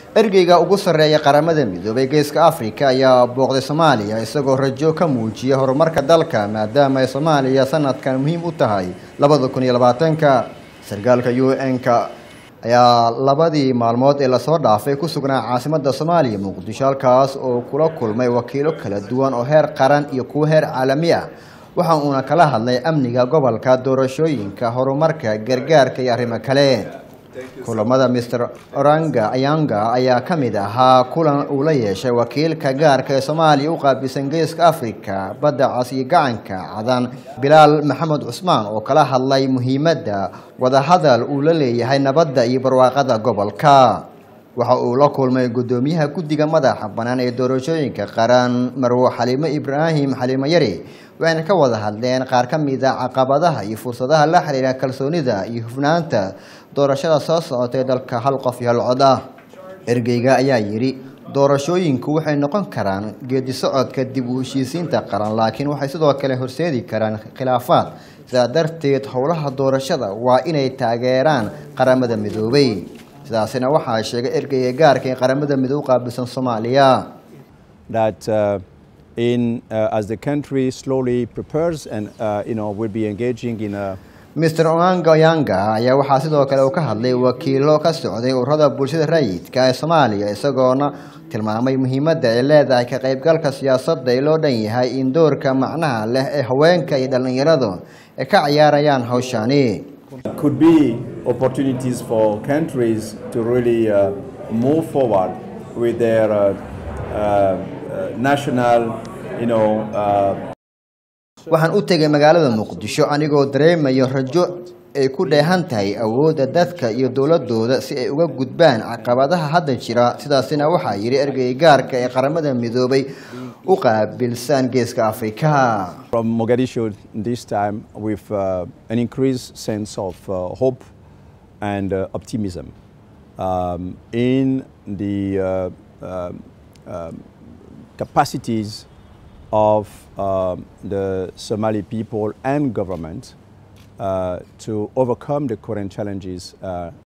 ergeyga ugu sarreeya qaramada midoobay geeska africa ayaa booqday soomaaliya isagoo rajo ka muujiya horumarka dalka maadaama ay soomaaliya sanadkan muhiim u tahay labada kun iyo labaatanka sarkaalka u n-ka ayaa labadii maalmood ee lasoo dhaafay ku sugnaa caasimada soomaaliya muqdisho halkaas oo kula kulmay wakiilo kala duwan oo heer qaran iyo kuwo heer caalami ah waxa uuna kala hadlay amniga gobolka doorashooyinka horumarka gargaarka iyo arrimo kale kulamada mr oranga ayanga ayaa ka mid ahaa kulan uu la yeeshay wakiilka gaarka ee soomaaliya u qaabilsan geeska africa badda cas iyo gacanka cadan bilaal maxamed cusmaan oo kala hadlay muhiimadda wadahadal uu la leeyahay nabadda iyo barwaaqada gobolka waxa uu la kulmay guddoomiyaha guddiga madaxa bannaan ee doorashooyinka qaran marwo xaliimo ibraahim xaliimo yari waxayna ka wada hadleen qaar ka mid a caqabadaha iyo fursadaha la xiriira kalsoonida iyo hufnaanta doorashada soo socotay dalka hal qof iyo hal cod ah ergeyga ayaa yidhi doorashooyinku waxay noqon karaan geedi socodka dib u heshiisiinta qaran laakiin waxay sidoo kale horseedi karaan khilaafaad sidaa darteed howlaha doorashada waa inay taageeraan qaramada midoobay sidaasina waxaa sheegay ergeyga gaarka ee qaramada midoobe qaabilsan soomaaliya that uh, in uh, as the country slowly prepares and uh, you know will be engaging in a mr onanga yanga ayaa waxaa sidoo kale uu ka hadlay wakiilo ka socday ururada bulshada rayidka ee soomaaliya isagoona tilmaamay muhiimadda ay leedahay ka qaybgalka siyaasadda ee loo dhan yahay in doorka macnaha leh ee haweenka iyo dhallinyaradu ay ka ciyaarayaan hawshani could be opportunities for countries to really uh, move forward with their uh, uh, national, you know, waxaan u tegay magaalada muqdisho anigoo dareemayo rajo ay ku dheehan tahay awoodda dadka iyo dowladooda si ay uga gudbaan caqabadaha hadda jira sidaasina waxaa yidhi ergey gaarka ee qaramada midoobay u qaabilsan geeska afrika from Mogadishu this time with uh, an increased sense of uh, hope and uh, optimism um, in the uh, um, um, capacities of um, the Somali people and government uh, to overcome the current challenges uh,